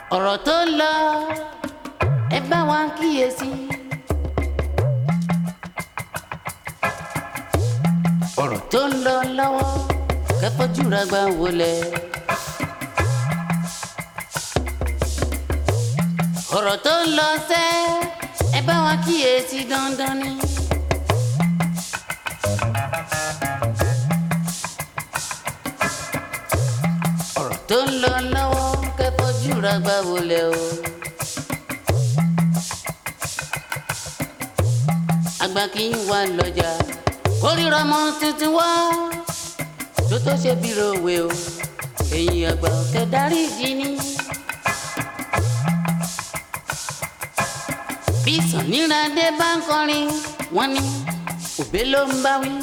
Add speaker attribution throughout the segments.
Speaker 1: ọ̀rọ̀ tó ń lọ ẹ bá wa kíyèsí. ọ̀rọ̀ tó ń lọ lọ́wọ́ kẹfọ́júra gbà wọlé. ọ̀rọ̀ tó ń lọ sẹ́ ẹ bá wa kíyèsí dandan ni. ọ̀rọ̀ tó ń lọ lọ́wọ́ kẹfọ́júra gbà wọlé o. àgbà kì í wà lọ́jà kórìíra mọ́ tuntun wá tó tó ṣe bí rowe o èyí àgbà ọ̀kẹ́ darí ìdí ni. bí sàníràdé bá ń kọrin wọ́n ní òbé ló ń bá wí.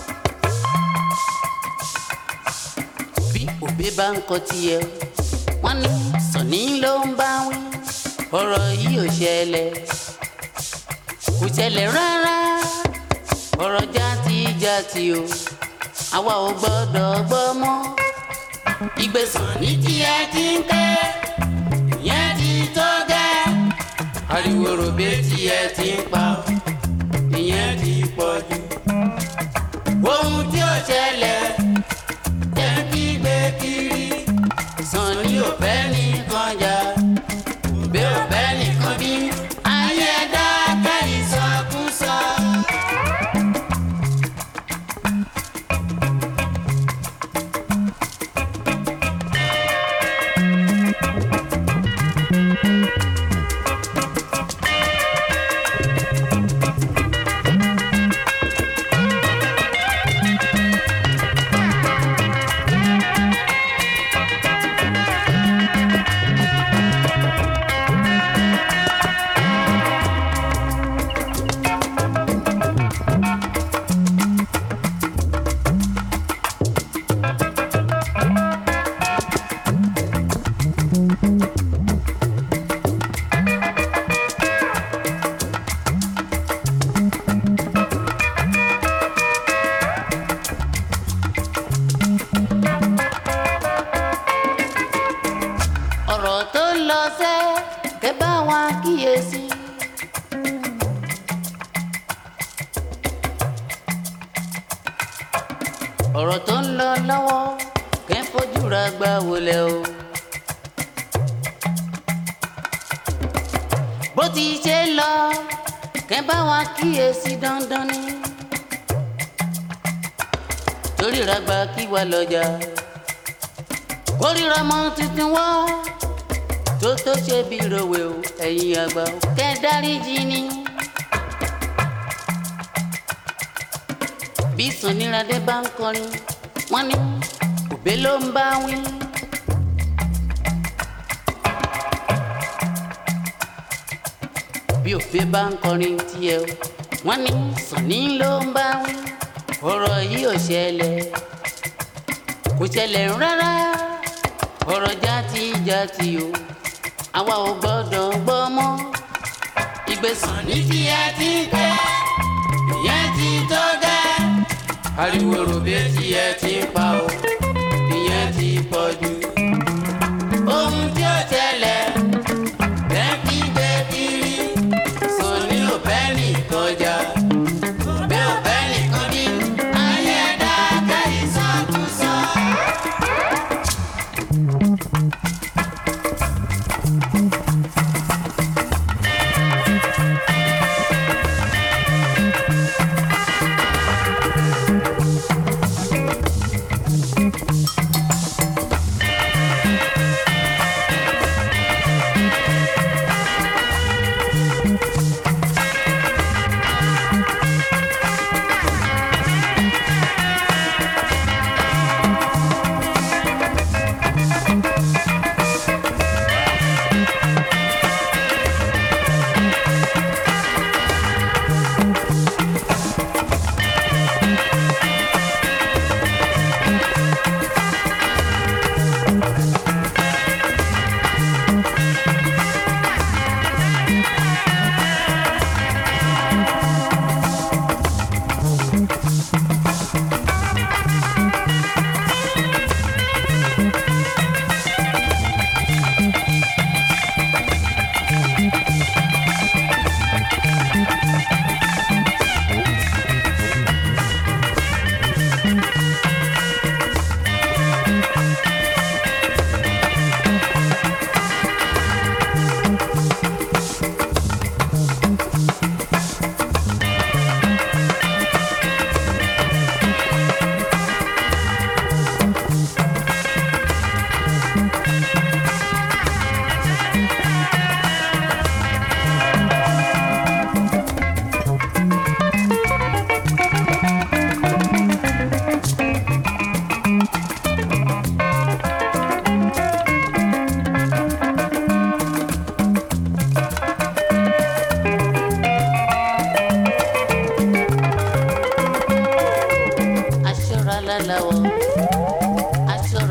Speaker 1: bí òbé bá ń kọ tiẹ̀ wọ́n ní sàní ló ń bá wí. ọ̀rọ̀ yìí ò ṣẹlẹ̀ kò ṣẹlẹ̀ rárá ọ̀rọ̀ játijáti o àwa ò gbọ́dọ̀ gbọ́ mọ́. ìgbésàn ní tiẹ̀ ti ń tẹ́ ìyẹn ti tó gẹ́. ariwo ròbé tiẹ̀ ti ń pa ìyẹn ti pọ̀ jù. ohun tí ó ṣẹlẹ̀ jẹ́ kí gbé kiri. sàn ní òfẹ́ nìkan jà òbí òfẹ́ nìkan bí. ayé dákẹ́ ìsọkúsọ. ọ̀rọ̀ tó ń lọ sẹ́ kẹ́ bá wa kíyèsí. ọ̀rọ̀ tó ń lọ lọ́wọ́ kẹ́ fojú ra gbà wọlé o. bó ti ṣe lọ kẹ́ bá wa kíyèsí dandan ni. torí ra gba kí wa lọ́jà kórìíra mọ́ tuntun wá tó tó ṣe bí rowe o ẹ̀yin àgbà o kẹ́ dáríjì ni. bí sàníràdé bá ń kọrin wọ́n ní òbé ló ń bá wí. bí òbé bá ń kọrin tiẹ̀ o wọ́n ní sàní ló ń bá wí. ọ̀rọ̀ yìí ò ṣẹlẹ̀ kò ṣẹlẹ̀ rárá ọ̀rọ̀ játijáti o àwa ò gbọ́dọ̀ gbọ́ mọ́. ìgbésàn ní tí ẹ ti ń pẹ́ ìyẹn ti tó gẹ́. ariwo ròbé tí ẹ ti ń pa o ìyẹn ti pọ̀ jù. ohun tí ó ṣẹlẹ̀ lẹ́kí gbé kiri sàn ní òbẹ́ nìkan jà òbẹ́ òbẹ́ nìkan bí ayé dáká ìsọkúsọ.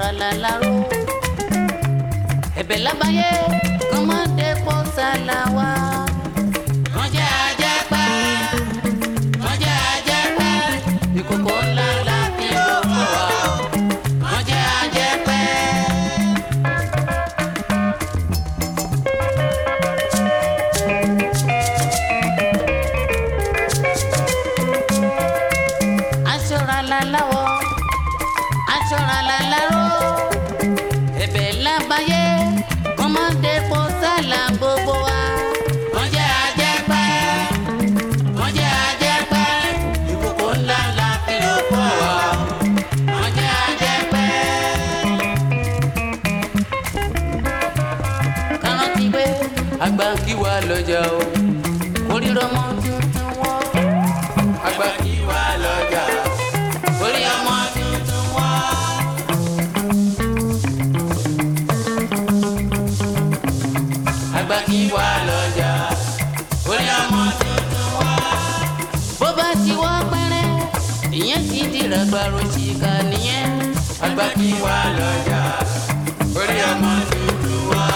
Speaker 1: aṣọra láláró ẹ̀bẹ̀ lábáyé kọ́mọdé pọ̀ sálà wá. wọ́n jẹ́ ajẹ́pẹ́ wọ́n jẹ́ ajẹ́pẹ́ ìkòkò ńlá la fi lò fún wa. wọ́n jẹ́ ajẹ́pẹ́. aṣọra láláwọ̀ aṣọra láláró ẹ̀bẹ̀ lábáyé kọ́mọdé pọ̀ sálà gbogbo wa. wọ́n jẹ́ ajẹ́pẹ́ wọ́n jẹ́ ajẹ́pẹ́ ìkòkò ńlá la fi lò fún wa. wọ́n jẹ́ ajẹ́pẹ́. kárántì pé àgbà kí wà lọ́jà o kórìíra ọmọ tuntun wọ́. àgbà kí wà lọ́jà orí ọmọ tuntun wọ́. àgbà kí wà lọ́jà orí ọmọ tuntun wọ́. bó bá ti wá pẹ́rẹ́ ìyẹn ti dìrà gbàrò ṣìkà nìyẹn. àgbà kí wà lọ́jà orí ọmọ tuntun wọ́.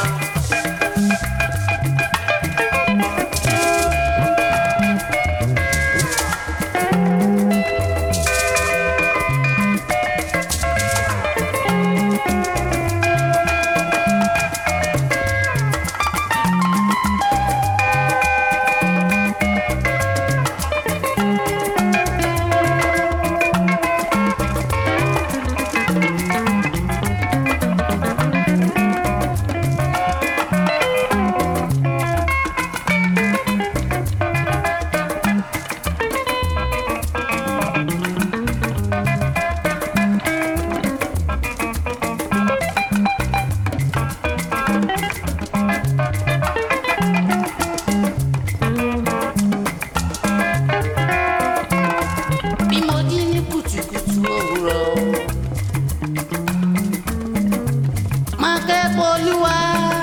Speaker 1: bí mo jí ní kùtùkùtù òwúrọ̀. máa kẹ́kọ̀ọ́ olúwa.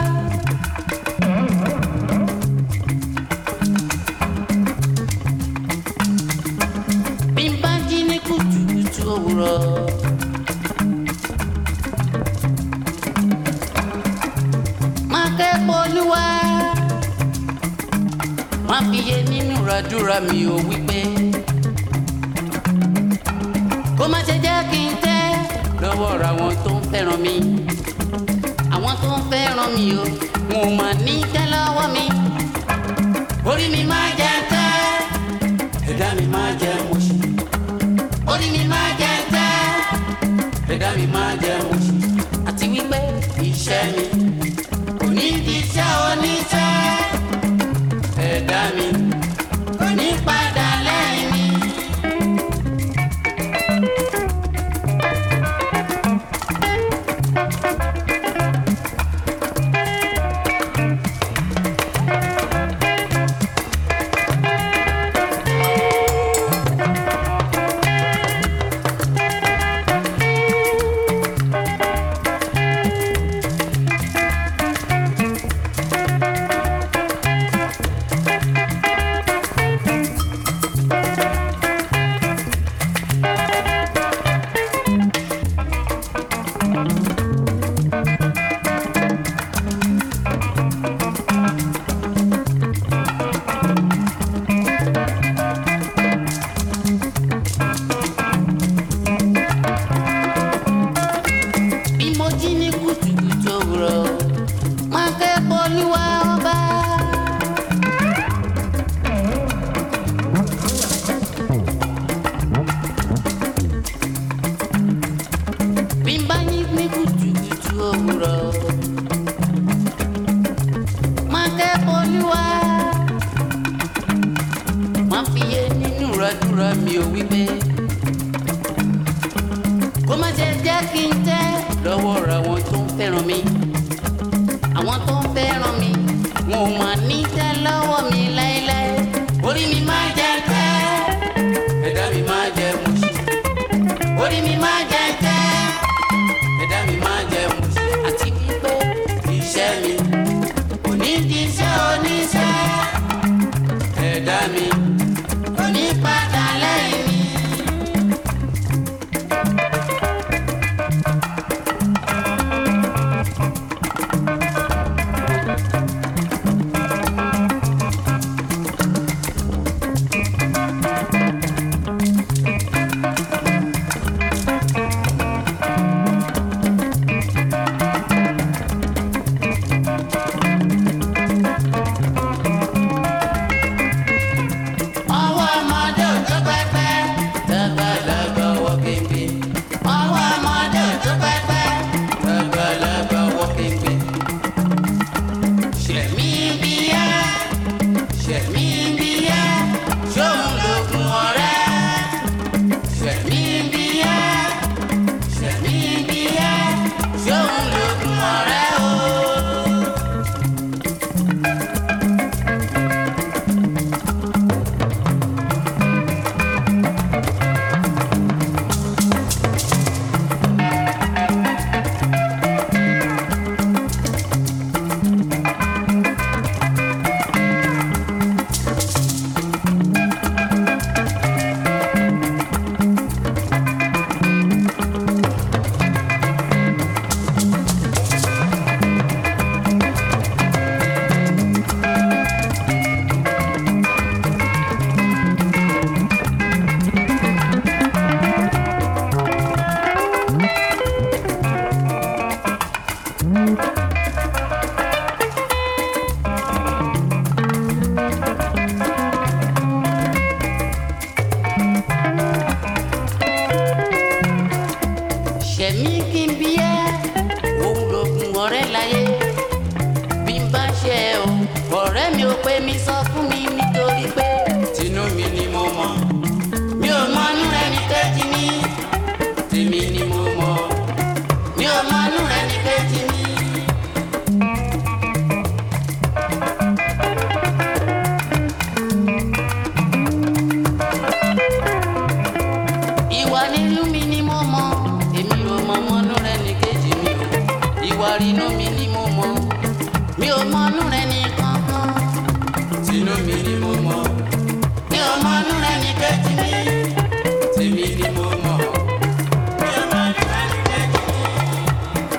Speaker 1: bí n bá jí ní kùtùkùtù òwúrọ̀. máa kẹ́kọ̀ọ́ olúwa. máa fi yé nínú ìràdúrà mi ò wípé kó má ṣe jẹ́ kí n tẹ́ lọ́wọ́ ra àwọn tó ń fẹ́ràn mi àwọn tó ń fẹ́ràn mi o wọn ò mà ní tẹ́ lọ́wọ́ mi orí mi máa jẹ tẹ́ ẹ̀dá mi máa jẹ mọ̀ṣí orí mi máa jẹ tẹ́ ẹ̀dá mi máa jẹ mọ̀ṣí àti wípé iṣẹ́ mi kò ní di iṣẹ́ oníṣẹ́ ẹ̀dá mi kò ní padà lẹ́yìn mi. bí mo jí ní kùtùkùtù òwúrọ̀ máa kẹ́kọ̀ọ́ olúwa ọba. bí n bá yí ní kùtùkùtù òwúrọ̀ máa kẹ́kọ̀ọ́ olúwa. máa fi yé nínú ìrádúrà mi ò wípé kó má ṣe jẹ́ kí n tẹ́ lọ́wọ́ ra àwọn tó ń fẹ́ràn mi àwọn tó ń fẹ́ràn mi wọn ò mà ní tẹ́ lọ́wọ́ mi láéláé orí mi máa jẹ tẹ́ ẹ̀dá mi máa jẹ mọ̀ṣí orí mi máa jẹ tẹ́ ẹ̀dá mi máa jẹ mọ̀ṣí àti bí ṣẹ̀mí kí n bí ẹ́ òun lògùn ọ̀rẹ́ láyé bí n bá ṣe ẹ o ọ̀rẹ́ mi ò pé mi sọ fún mi nítorí pé tinú mi ni mo mọ̀ mi ò mọ inú ẹni kejì mi tèmi ni mo mọ̀ mi ò mọ inú ẹni kejì mi. ìwà nínú mi ni mo mọ̀ èmi ò mọ ọmọ inú rẹ ní kejì mi o ìwà inú mi ni mo mọ̀ mi ò mọ inú rẹ ní kankan tinú mi ni mo mọ̀ mi ò mọ inú rẹ ní kejì mi tèmi ni mo mọ̀ mi ò mọ inú rẹ ní kejì mi.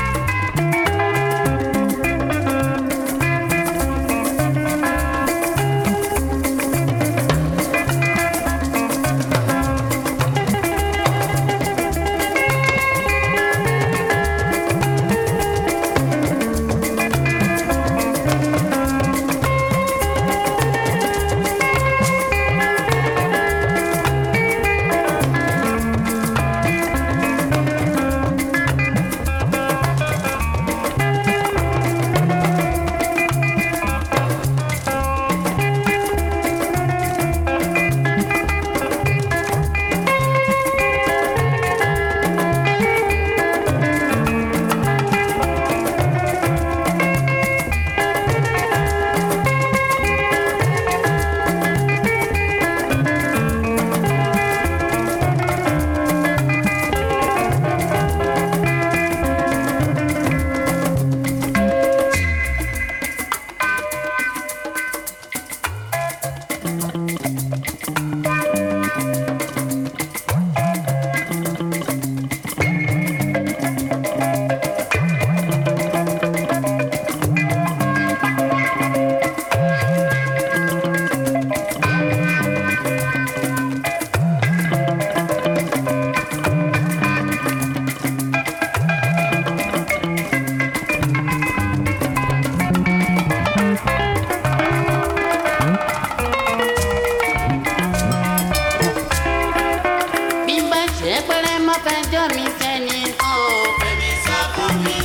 Speaker 1: bí n bá ṣe pẹ́rẹ́ má fẹjọ́ mi sẹ́ni kan o. Fẹ́mi sọ fún mi.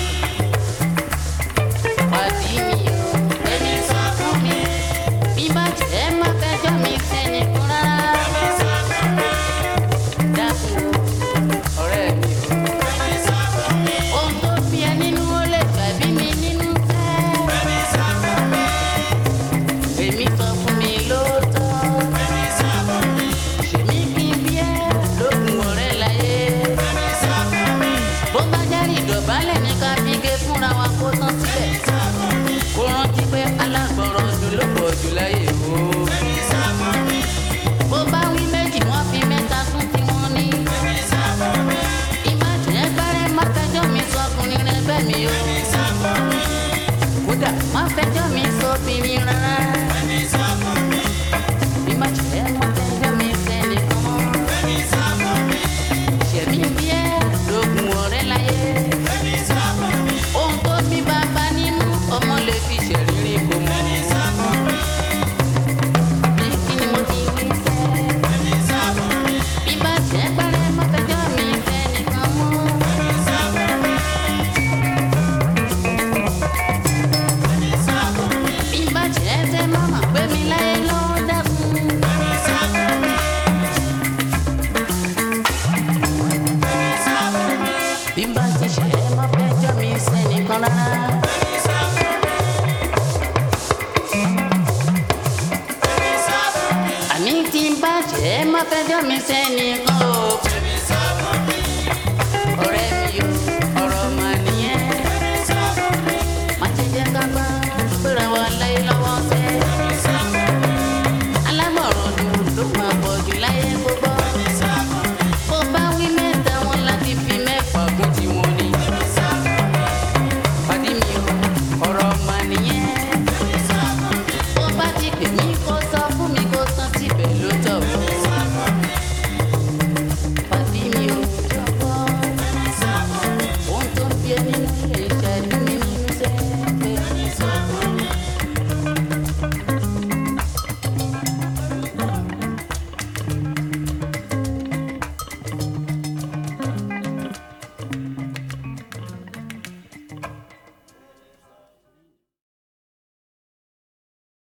Speaker 1: Pàdí mi o. Fẹ́mi sọ fún mi. bí n bá ṣe má fẹjọ́ mi sẹ́ni kan rárá. Fẹ́mi sọ fún mi. dákun o ọ̀rẹ́ mi o. Fẹ́mi sọ fún mi. ohun tó bí ẹ nínú ó lè gbàbí mi nínú tẹ́. Fẹ́mi sọ fún mi. Fẹ́mi sọ fún mi lóòótọ́. Fẹ́mi sọ fún mi. ṣèmi kí n bí ẹ lókun ọ̀rẹ́ láyé. Fẹ́mi sọ fún mi. bó bá járe ìdọ̀bálẹ̀ ní ká fi gé fúnra wa kó tán sílẹ̀. Fẹ́mi sọ fún mi. kó rántí pé alágbọ̀rọ̀ ọdún ló pọ̀ jù láyé o. Fẹ́mi sọ fún mi. bó bá wí méjì wọ́n fi mẹ́ta kún tí wọ́n ní. Fẹ́mi sọ fún mi. ìbàjẹ́ gbẹ́rẹ́ má fẹjọ́ mi sọkùnrin rẹ bẹ́ẹ̀ mi o. Fẹ́mi sọ fún mi. kódà má fẹjọ́ mi sóbìnrin rárá. Fẹ́mi sọ fún mi. ìbàjẹ́ má fẹjọ́ mi sẹ́nìkan mọ́. Fẹ́mi sọ fún mi. ṣẹ̀mí bí ẹ lógun ọ̀rẹ́ láyé. Fẹ́mi sọ fún mi. ohun tó bí bàbá nínú ọmọ lè fi ṣèrírí kò mọ́. Fẹ́mi sọ fún mi. bí kí ni mo ti wí sẹ́. Fẹ́mi sọ fún mi. bí bá jẹ́ pẹ́rẹ́ má fẹjọ́ mi sẹ́nìkan mọ́. Fẹ́mi sọ fún mi. Fẹ́mi sọ fún mi. bí bá jẹ́ tẹ́ mọ́mọ́ pé mi láyé ló dẹ́kun. Fẹ́mi sọ fún mi. Fẹ́mi sọ fún mi. bí bá ti ṣe é má fẹjọ́ mi sẹ́nìkan rárá. Fẹ́mi sọ fún mi. Fẹ́mi sọ fún mi. àní tí n bá jẹ́ má fẹjọ́ mi sẹ́nìkan o.